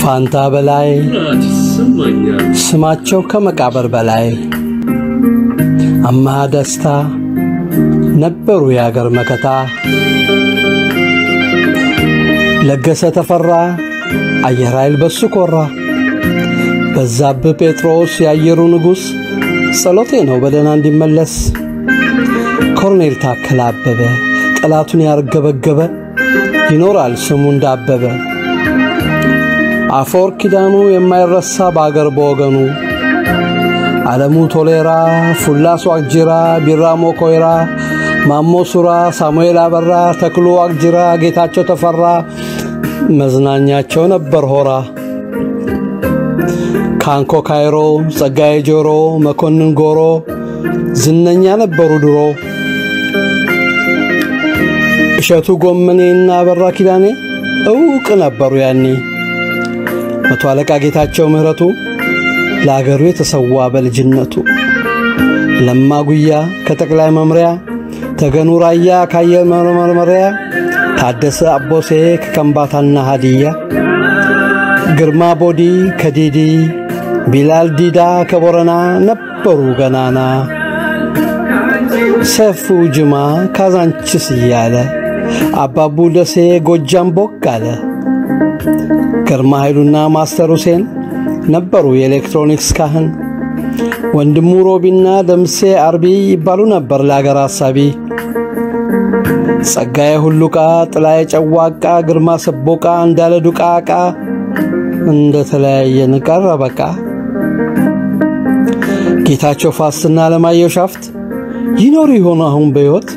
ፋንታ በላይ ኩራት ይሰማኛል። ስማቸው ከመቃብር በላይ አማሃ ደስታ ነበሩ የአገር መከታ። ለገሰ ተፈራ አየር ኃይል በሱ ኮራ። በዛብህ ጴጥሮስ የአየሩ ንጉሥ ጸሎቴ ነው በደህና እንዲመለስ። ኮርኔል ታከለ አበበ ጠላቱን ያርገበገበ ይኖራል ስሙ እንዳበበ። አፈወርቅ ኪዳኑ የማይረሳ በአገር በወገኑ ዓለሙ ቶሌራ፣ ፉላስ ዋቅጅራ፣ ቢራሞ ኮይራ፣ ማሞ ሱራ፣ ሳሙኤል አበራ፣ ተክሉ ዋቅጅራ፣ ጌታቸው ተፈራ መዝናኛቸው ነበር ሆራ። ካንኮ ካይሮ፣ ጸጋዬ ጆሮ፣ መኮንን ጎሮ ዝነኛ ነበሩ ድሮ። እሸቱ ጎመኔና አበራ ኪዳኔ እውቅ ነበሩ ያኔ። መቶ አለቃ ጌታቸው ምህረቱ ለአገሩ የተሰዋ በልጅነቱ። ለማ ጉያ ከጠቅላይ መምሪያ፣ ተገኑ ራያ ከአየር መመርመሪያ፣ ታደሰ አቦሴ ከከምባታና ሃዲያ፣ ግርማ ቦዲ ከዲዲ፣ ቢላል ዲዳ ከቦረና ነበሩ ገናና። ሰፉ ጅማ ካዛንችስ እያለ አባቡ ደሴ ጎጃም ቦግ አለ። ግርማ ኃይሉና ማስተር ሁሴን ነበሩ የኤሌክትሮኒክስ ካህን። ወንድሙ ሮቢና ደምሴ አርቢ ይባሉ ነበር ለአገር አሳቢ። ጸጋዬ ሁሉቃ፣ ጥላዬ ጨዋቃ፣ ግርማ ሰቦቃ፣ እንዳለ ዱቃቃ እንደ ተለያየን ቀረ በቃ። ጌታቸው ፋስትና አለማየሁ ሻፍት ይኖሩ ይሆኑ አሁን በሕይወት?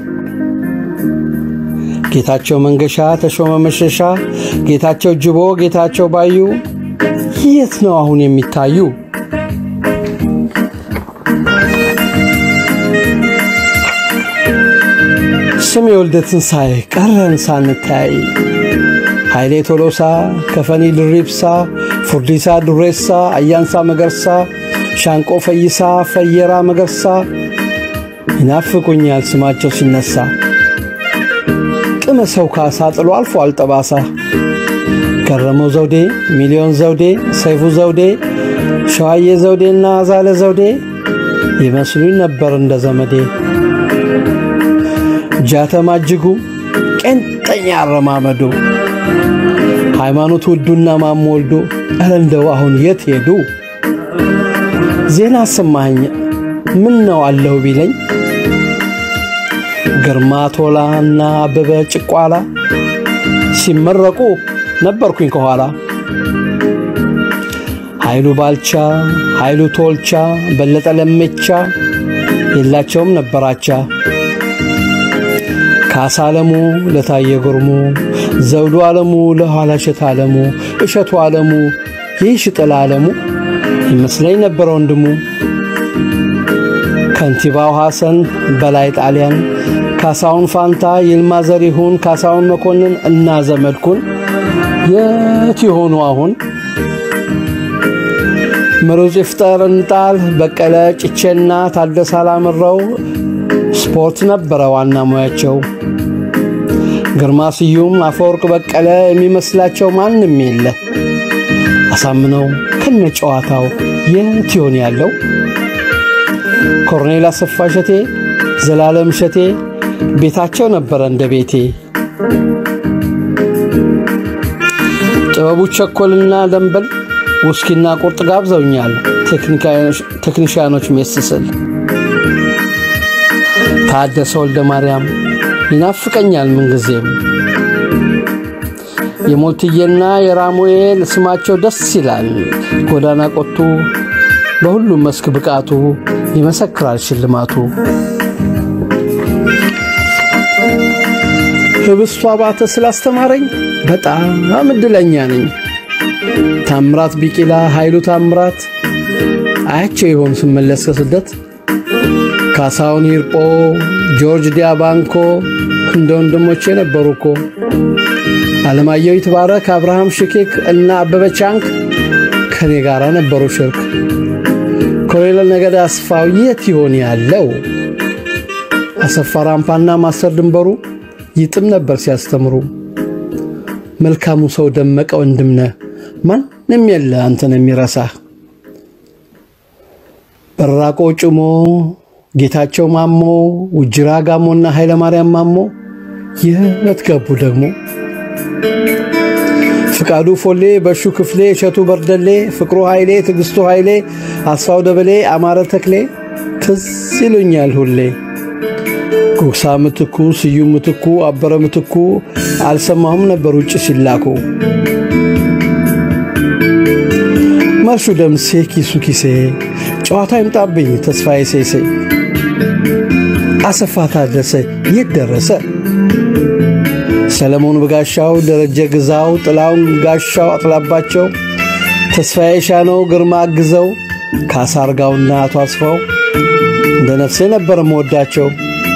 ጌታቸው መንገሻ፣ ተሾመ መሸሻ፣ ጌታቸው ጅቦ፣ ጌታቸው ባዩ የት ነው አሁን የሚታዩ? ስም የወልደ ትንሣኤ ቀረን ሳንታይ ኃይሌ ቶሎሳ፣ ከፈኒ ድሪብሳ፣ ፉርዲሳ ዱሬሳ፣ አያንሳ መገርሳ፣ ሻንቆ ፈይሳ፣ ፈየራ መገርሳ ይናፍቁኛል ስማቸው ሲነሳ። ቅመ ሰው ካሳ ጥሎ አልፏል ጠባሳ። ገረመው ዘውዴ፣ ሚሊዮን ዘውዴ፣ ሰይፉ ዘውዴ፣ ሸዋዬ ዘውዴና አዛለ ዘውዴ ይመስሉኝ ነበር እንደ ዘመዴ። ጃተማ እጅጉ ቄንጠኛ አረማመዱ፣ ሃይማኖት ውዱና ማሞ ወልዶ ኧረ እንደው አሁን የት ሄዱ? ዜና አሰማኸኝ ምን ነው አለሁ ቢለኝ ግርማ ቶላ እና አበበ ጭቋላ ሲመረቁ ነበርኩኝ ከኋላ። ኃይሉ ባልቻ፣ ኃይሉ ቶልቻ፣ በለጠ ለሜቻ የላቸውም ነበራቻ። ካሳ አለሙ ለታየ ጉርሙ፣ ዘውዱ አለሙ ለኋላሸት አለሙ፣ እሸቱ አለሙ ይሽጥላ አለሙ ይመስለኝ ነበረ ወንድሙ። ከንቲባው ሐሰን በላይ ጣሊያን፣ ካሳውን ፋንታ፣ ይልማ ዘሪሁን፣ ካሳውን መኮንን እና ዘመድኩን የት ይሆኑ አሁን? ምሩጽ ይፍጠር እንጣል፣ በቀለ ጭቼና ታደሰ አላምረው ስፖርት ነበረ ዋና ሙያቸው። ግርማ ስዩም፣ አፈወርቅ በቀለ የሚመስላቸው ማንም የለ። አሳምነው ከነ ጨዋታው የት ይሆን ያለው? ኮርኔል አሰፋ እሸቴ፣ ዘላለም እሸቴ ቤታቸው ነበረ እንደ ቤቴ። ጥበቡ ቸኮልና ደንበል ውስኪና ቁርጥ ጋብዘውኛል ቴክኒሽያኖች ሜስ ስል። ታደሰ ወልደ ማርያም ይናፍቀኛል ምንጊዜም። የሞትዬና የራሙኤል ስማቸው ደስ ይላል። ጎዳና ቆቱ በሁሉም መስክ ብቃቱ ይመሰክራል ሽልማቱ። ህብስቱ አባተ ስላስተማረኝ በጣም እድለኛ ነኝ። ታምራት ቢቂላ፣ ኃይሉ ታምራት አያቸው ይሆን ስመለስ ከስደት ካሳውን ሂርጶ፣ ጆርጅ ዲያባንኮ እንደ ወንድሞቼ ነበሩ እኮ። አለማየሁ ይትባረክ፣ አብርሃም ሽኬክ እና አበበ ቻንክ ከኔ ጋር ነበሩ ሽርክ። ኮሎኔል ነገደ አስፋው የት ይሆን ያለው? አሰፋ ራምፓና ማስተር ድንበሩ ይጥም ነበር ሲያስተምሩ። መልካሙ ሰው ደመቀ ወንድምነ ማን ማንም የለ አንተን የሚረሳህ። በራቆ ጭሞ ጌታቸው ማሞ፣ ውጅራ ጋሞና ኃይለ ማርያም ማሞ የት ገቡ ደግሞ? ፍቃዱ ፎሌ፣ በሹ ክፍሌ፣ እሸቱ በርደሌ፣ ፍቅሩ ኃይሌ፣ ትዕግስቱ ኃይሌ፣ አስፋው ደበሌ፣ አማረ ተክሌ ትዝ ይሉኛል ሁሌ። ጉግሳ ምትኩ፣ ስዩም ምትኩ፣ አበረ ምትኩ አልሰማሁም ነበር ውጭ ሲላኩ። መርሹ ደምሴ፣ ኪሱ ኪሴ፣ ጨዋታ ይምጣብኝ ተስፋዬ ሴሴ፣ አሰፋ ታደሰ የት ደረሰ? ሰለሞን በጋሻው፣ ደረጀ ግዛው፣ ጥላውን ጋሻው፣ አጥላባቸው፣ ተስፋዬ ሻነው፣ ግርማ አግዘው፣ ካሳ አርጋውና አቶ አስፋው እንደ ነፍሴ ነበር መወዳቸው።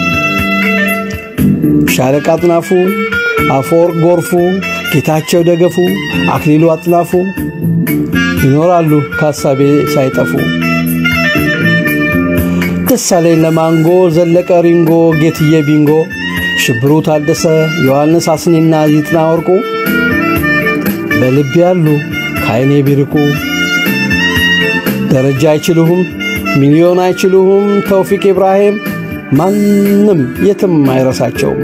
ሻለቃ አጥናፉ፣ አፈወርቅ ጎርፉ፣ ጌታቸው ደገፉ፣ አክሊሉ አጥናፉ ይኖራሉ ከሀሳቤ ሳይጠፉ። ደሳለኝ ለማንጎ፣ ዘለቀ ሪንጎ፣ ጌትዬ ቢንጎ፣ ሽብሩ ታደሰ፣ ዮሐንስ አስኔና ይጥና ወርቁ በልቤ ያሉ ከዓይኔ ቢርቁ። ደረጃ አይችሉሁም፣ ሚሊዮን አይችሉሁም፣ ተውፊቅ ኢብራሂም ማንም የትም አይረሳቸውም።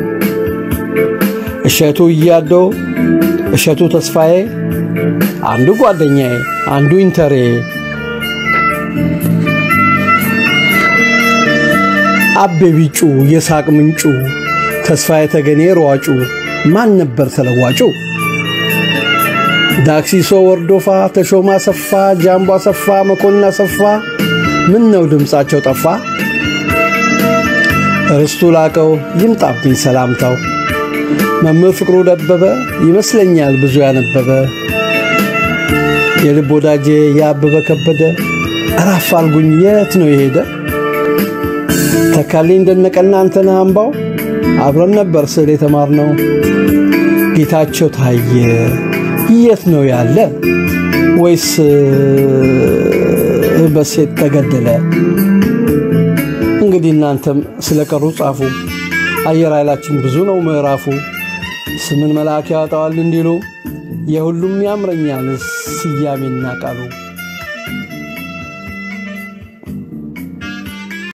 እሸቱ እያዶ፣ እሸቱ ተስፋዬ አንዱ ጓደኛዬ አንዱ ኢንተሬ አቤ ቢጩ የሳቅ ምንጩ ተስፋዬ ተገኔ ሯጩ ማን ነበር ተለዋጩ? ዳክሲሶ ወርዶፋ ተሾማ አሰፋ ጃምቦ አሰፋ መኮንን አሰፋ ምን ነው ድምፃቸው ጠፋ? ርስቱ ላቀው ይምጣብኝ ሰላምታው መምህር ፍቅሩ ደበበ ይመስለኛል ብዙ ያነበበ የልብ ወዳጄ የአበበ ከበደ እራፍ አልጉኝ የት ነው የሄደ? ተካልኝ ደነቀና አንተነህ አምባው አብረን ነበር ስዕል የተማርነው። ጌታቸው ታየ የት ነው ያለ? ወይስ በሴት ተገደለ? እንግዲህ እናንተም ስለቀሩ ጻፉ። አየር ኃይላችን ብዙ ነው ምዕራፉ። ስምን መልአክ ያወጣዋል እንዲሉ የሁሉም ያምረኛል ስያሜና ቃሉ